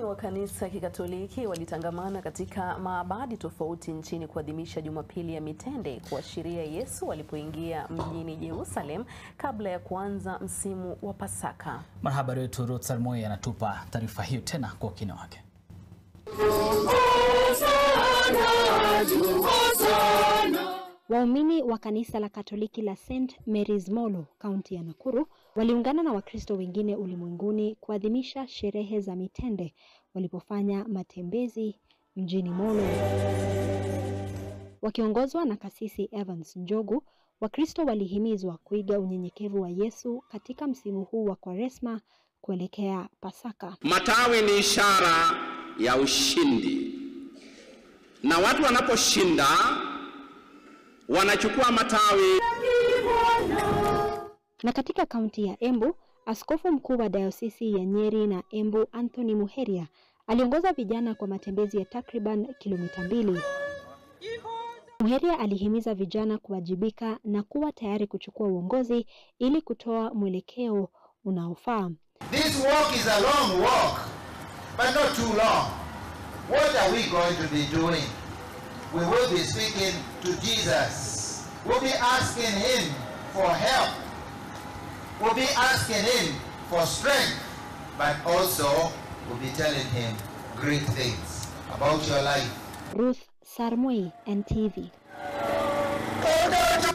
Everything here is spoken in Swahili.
wa kanisa ya Kikatoliki walitangamana katika maabadi tofauti nchini kuadhimisha Jumapili ya Mitende kuashiria Yesu alipoingia mjini Yerusalem kabla ya kuanza msimu wa Pasaka. Mwanahabari wetu Ruth Salmoi anatupa taarifa hiyo tena kwa ukina wake. Waumini wa kanisa la Katoliki la St Mary's Molo, kaunti ya Nakuru, waliungana na Wakristo wengine ulimwenguni kuadhimisha sherehe za Mitende walipofanya matembezi mjini Molo. Wakiongozwa na Kasisi Evans Njogu, Wakristo walihimizwa kuiga unyenyekevu wa Yesu katika msimu huu wa Kwaresma kuelekea Pasaka. Matawi ni ishara ya ushindi, na watu wanaposhinda wanachukua matawi. Na katika kaunti ya Embu, askofu mkuu wa dayosisi ya Nyeri na Embu Anthony Muheria aliongoza vijana kwa matembezi ya takriban kilomita mbili. Muheria alihimiza vijana kuwajibika na kuwa tayari kuchukua uongozi ili kutoa mwelekeo unaofaa. This walk is a long walk, but not too long. What are we going to be doing? We will be speaking to Jesus. We'll be asking him for help. We'll be asking him for strength, but also we'll be telling him great things about your life. Ruth Sarmoi, NTV. Oh,